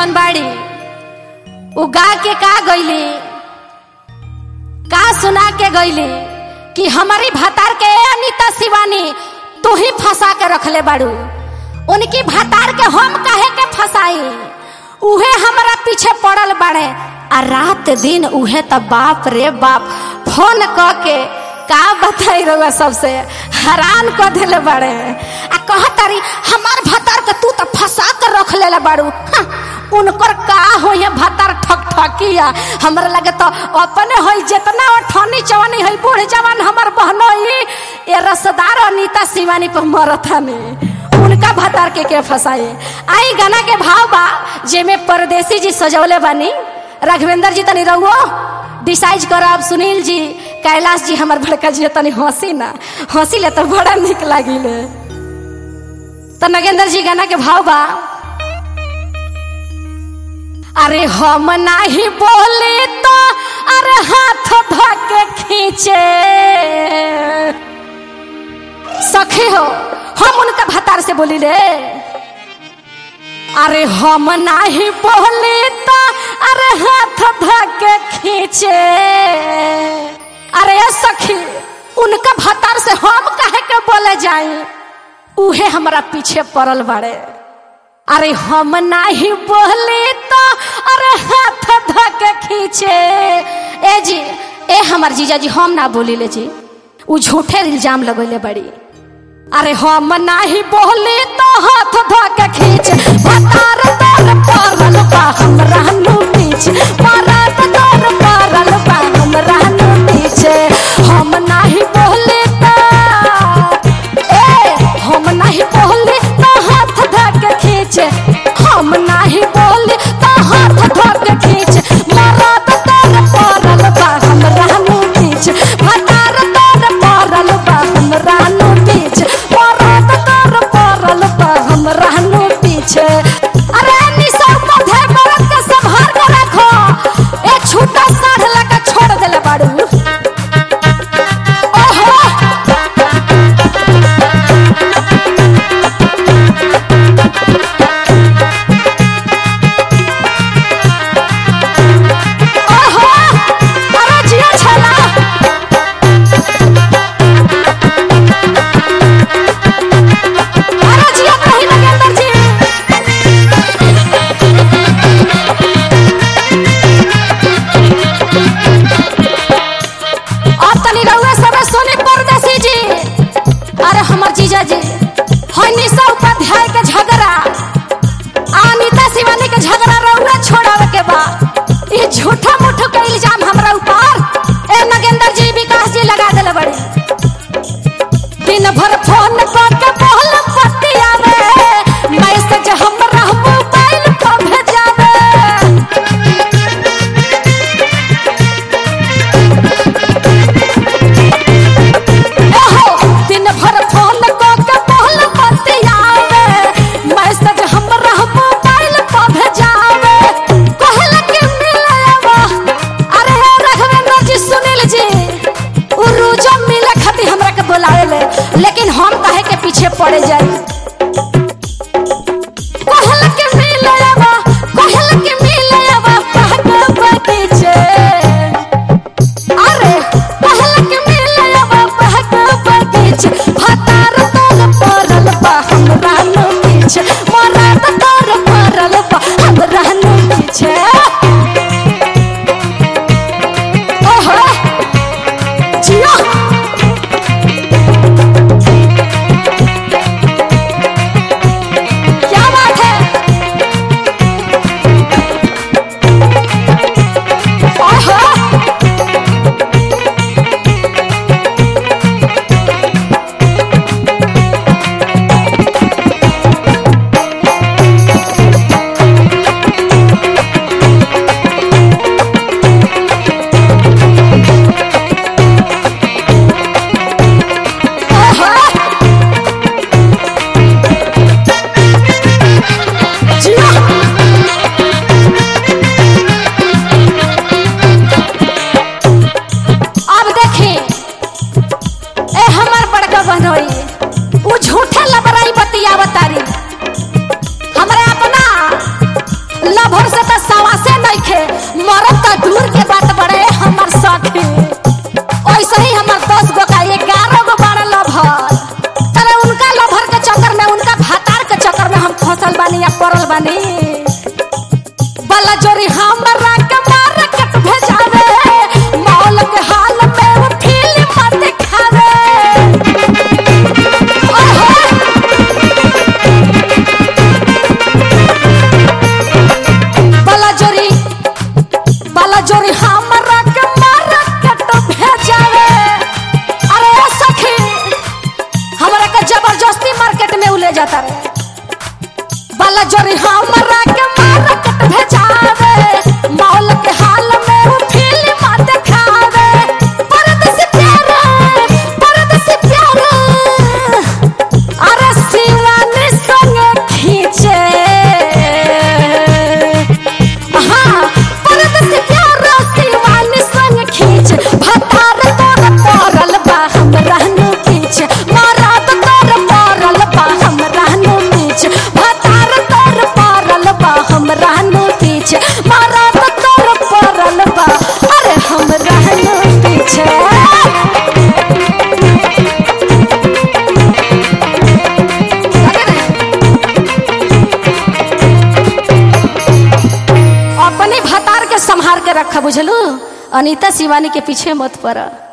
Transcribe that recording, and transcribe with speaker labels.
Speaker 1: जवन बाड़ी उ गा के का गईली का सुना के गईली कि हमारी भतार के ए अनीता शिवानी तू ही फंसा के रखले बाड़ू उनकी भतार के हम काहे के फंसाई उहे हमारा पीछे पड़ल बाड़े आ रात दिन उहे त बाप रे बाप फोन क के का बताई रहुआ सबसे हैरान क दिले बाड़े आ कहतारी हमार भतार के तू त फंसा कर रख लेले बाड़ू हाँ, उनकर का हो ये भतार ठक ठकिया हमरा लगे तो अपने होई जितना ठनी चवनी होई बूढ़ जवान हमर बहनोई ये रसदार अनीता शिवानी पर मरथानी उनका भतार के के फसाए आई गाना के भाव बा जेमे परदेसी जी सजौले बानी राघवेंद्र जी तनी रहुओ डिसाइड करब सुनील जी कैलाश जी हमर बड़का जी तनी हंसी ना हंसी ले तो बड़ा निक लागिले तो नगेंद्र जी गाना के भाव बा अरे हम नाही बोले तो अरे हाथ धके खींचे सखी हो हम उनका भतार से बोली ले अरे हम नाही बोले तो अरे हाथ धके खींचे अरे सखी उनका भतार से हम काहे के बोले जाई उहे हमरा पीछे पड़ल बाड़े अरे हम नाही बोले तो अरे हाथ धके खींचे ए जी ए हमर जीजा जी हम ना बोली ले जी उ झूठे इल्जाम लगैले बड़ी अरे हम नाही बोले तो हाथ धके खींच भतार तोर परल बा हम रहनु पीछे परत तोर परल बा हम रहनु पीछे हम नाही बोले तो ए हम नाही बोले तो हाथ धके खींचे हम नाही बोले तो हाथ धके खींचे मरद तोर परल बा हम रहनु पीछे भतार तोर परल बा हम रहनु पीछे मरद तोर परल बा हम रहनु पीछे अरे निशा मधे मरद के संभाल के रखो एक से प्यार शिवानी संग खींच भतार तोर पड़ल बा हम रहनु पीछ मराद तोर पड़ल बा हम रहनु पीछ भतार तोर पड़ल बा हम रहनु पीछ मराद तोर पड़ल बा अरे हम रहनु पीछे अपने भतार के संहार के रखा बुझलू अनीता शिवानी के पीछे मत पड़ा